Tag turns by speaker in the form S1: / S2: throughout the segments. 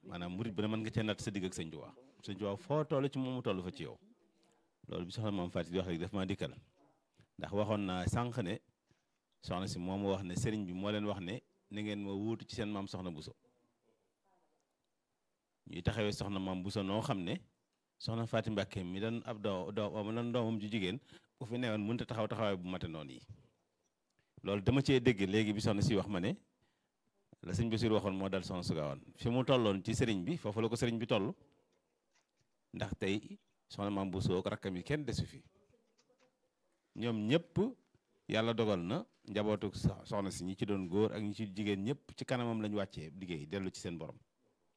S1: maanaam murit bi ne mën nga cee natt sa digg ak sëñ Tuubaa sëñ Tuubaa foo toll ci moom mu toll fa ci yow loolu bi soxna maam Faty di wax rek daf maa dikkal ndax waxoon naa sànq ne soxna si moo ma wax ne sëriñ bi moo leen wax ne ni ngeen ma wuutu ci seen maam soxna Buso ñuy taxawee soxna maam Buso noo xam ne soxna Faty Mbàkke mi doon ab doo doo doon doomam ju jigéen bu fi newoon mënut a taxaw taxawaay bu mate noonu yi loolu dama cee dégg léegi bi soxna si wax ma ne la sëñ Basiir waxoon moo dal soxna su Gaawaan fi mu tolloon ci sëriñ bi foofu la ko sëriñ bi toll ndax tey soxna maam Buso ak rakkam yi kenn desu fi ñoom ñëpp yàlla dogal na njabootu soxna si ñi ci doon góor ak ñi ci jigéen ñëpp ci kanamam lañu wàccee liggéey dellu ci seen borom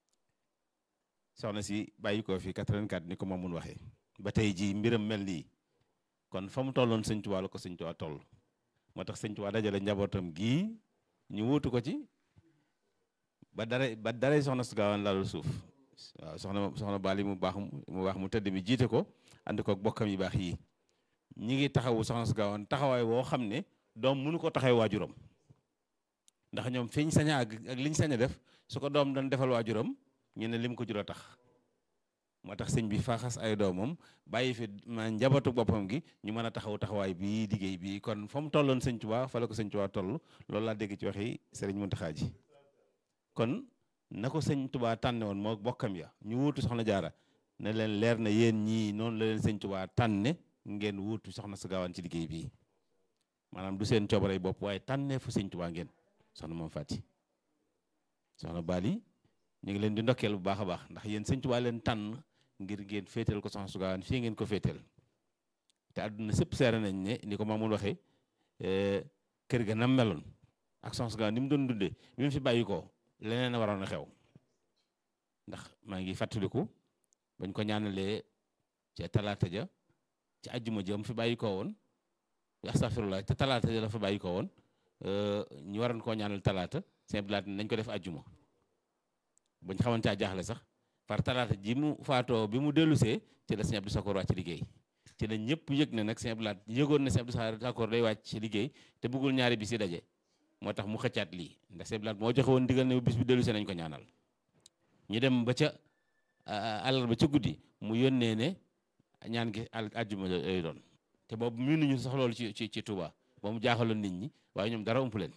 S1: soxna si bàyyi ko fi 84 ni ko ma mun waxee ba tey jii mbiram mel nii kon fa mu tolloon sëñ Tuubaa la ko sëñ Tuubaa toll moo tax sëñ Tuubaa dajale njabootam gii ñu wuutu ko ci ba dara ba dara soxna su gaawaan laalul suuf waaw soxna soxna Bali mu baax mu baax mu tëdd mi jiite ko ànd ko bokkam yi baax yii ñi ngi taxawu soxna su gaawaan taxawaay woo xam ne doom mënu ko taxawee waajuram ndax ñoom fiñ sañ a ak ak liñ sañ a def su ko doom doon defal waajuram ñu ne lim ko jur a tax moo tax sëñ bi faaxas ay doomam bàyyi fi ma njabootu boppam gi ñu mën a taxaw taxawaay bii liggéey bii kon fa mu tolloon sëñ Tuubaa fa la ko sëñ Tuubaa toll loolu laa dégg ci waxi sëriñ Muntaxa ji kon na ko sëñ Tuubaa tànne woon moo bokkam ya ñu wuutu soxna jaara ne leen leer na yéen ñii noonu la leen sëñ Tuubaa tànne ngeen wuutu soxna su gaawaan ci liggéey bii maanaam du seen coobarey bopp waaye tànnee fu sëñ Tuubaa ngeen soxna moom Faty soxna Bali ñu ngi leen di ndokkeel bu baax a baax ndax yéen sëñ Tuubaa leen tànn ngir ngeen féetal ko soxna su gaawaan fii ngeen ko féetal te àdduna sëpp seere nañ ne ni ko Mamoun waxee kër ga nam meloon ak soxna su gaawaan ni mu doon dundee bi mu fi bàyyi ko leneen a waroon a xew ndax maa ngi fàttaliku bañ ko ñaanalee ca talaata ja ci ajjuma ja mu fi bàyyi ko woon astaghfirullah te talaata ja la fa bàyyi ko woon ñu waroon koo ñaanal talaata seen bilaat nañ ko def ajjuma bañ xamante a jaaxle sax par talaata ji mu faatoo bi mu dellusee ci la sëñ Abdou Sakor wàcc liggéey ci la ñëpp yëg ne nag sëñ Abdou yëgoon na sëñ Abdou Sakor day wàcc ci liggéey te bëggul ñaari bis yi daje moo tax mu xëccaat lii ndax sëñ Abdou moo joxe woon digal ne bis bi dellusee nañ ko ñaanal ñu dem ba ca àllarba ca guddi mu yónnee ne ñaan gi al àjjuma lay doon te boobu mënuñu sax loolu ci ci ci Touba ba mu jaaxaloon nit ñi waaye ñoom dara ump leen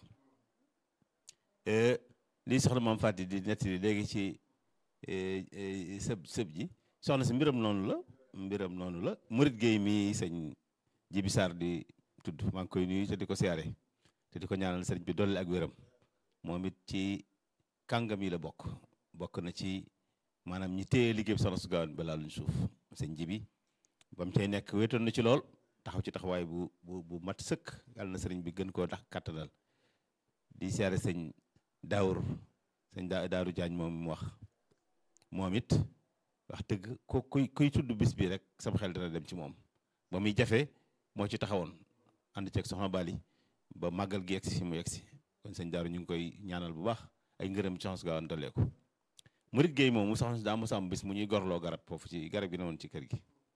S1: lii soxna Maam Faty di nettali léegi ci sëb sëb ji soxna si mbiram noonu la mbiram noonu la murit géey mi sëñ Jibi Sarr di tudd maa ngi koy nuyu te di ko siyaare te di ko ñaanal sëriñ bi dolli ak wéram moom it ci kàngam yi la bokk bokk na ci maanaam ñi téye liggéey bi soxna su gaawan ba laaluñ suuf sëñ Jibi ba mu cay nekk wéetoon na ci lool taxaw ci taxawaay bu bu bu mat sëkk yàlla na sëriñ bi gën koo tax kàttanal di siyaare sëñ daawur sëñ daa daaru jaañ moom mu wax moom it wax dëgg ku kuy kuy tudd bis bi rek sama xel dina dem ci moom ba muy jafe moo ci taxawoon ànd ceeg soxna Bali ba màggal gi yegsi fi mu yegsi kon sëñ daaru ñu ngi koy ñaanal bu baax ay ngërëm ci soxna su gaawan dolee ko murit géey moom mu soxna si daa mos am bis mu ñuy gorloo garab foofu ci garab gi ne woon ci kër gi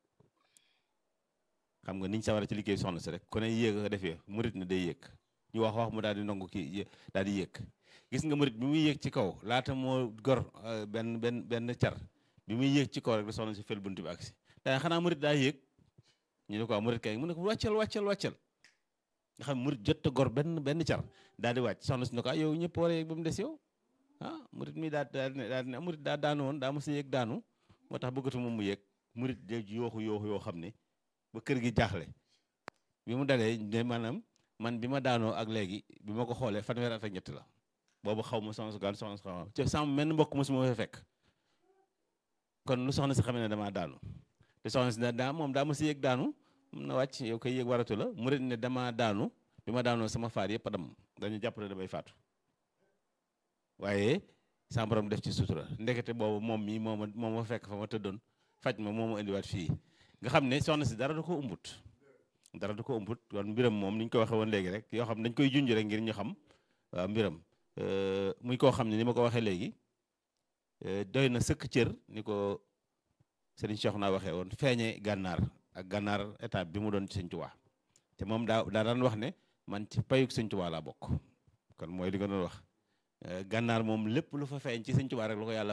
S1: xam nga niñ sawara ci liggéey soxna si rek ku ne yéeg a defee murit na day yéeg ñu wax wax mu daal di nangu kii daal di yéeg gis nga murit bi muy yéeg ci kaw laata moo gor benn benn benn car bi muy yéeg ci kaw rek da soxna si fel bunt bi agsi daa xanaa murit daa yéeg ñu ne ko murit kay mu ne ko wàccal wàccal wàccal nga xam murit jot a gor benn benn car daal di wàcc soxna si ne ko yow ñëpp war a yéeg ba mu des yow ah murit mi daa daa daal ne murit daa daanu woon daa mos a yéeg daanu moo tax bëggatu moom mu yéeg murit de yooxu yooxu yoo xam ne ba kër gi jaaxle bi mu dalee ne maanaam man bi ma daanoo ak léegi bi ma ko xoolee fanweer at ak ñett la boobu xaw ma soxna su gaan soxna su xaw ci sama menn mbokk mosuma fa fekk kon lu soxna si xamee ne damaa daanu te soxna si daa moom daa ma si yëg daanu mun na wàcc yow koy yëg waratu la mu ne damaa daanu bi ma daanoo sama faar yëpp a dam dañu jàpp ne damay faatu waaye sama borom def ci sutura ndekete boobu moom mii moo ma moo ma fekk fa ma tëddoon faj ma moo ma indiwaat fii nga xam ne soxna si dara du ko umbut dara du ko umbut kon mbiram moom ni ñu ko waxee woon léegi rek yoo xam dañ koy junj rek ngir ñu xam waaw mbiram muy koo xam ne ni ma ko waxee léegi doy na sëkk cër ni ko Serigne Cheikh naa waxee woon feeñe gànnaar ak gànnaar étape bi mu doon ci Sëñ Tuubaa te moom daa daa daan wax ne man ci payuk Sëñ Tuubaa laa bokk kon mooy li nga doon wax gànnaar moom lépp lu fa feeñ ci Sëñ Tuubaa rek lu ko yàlla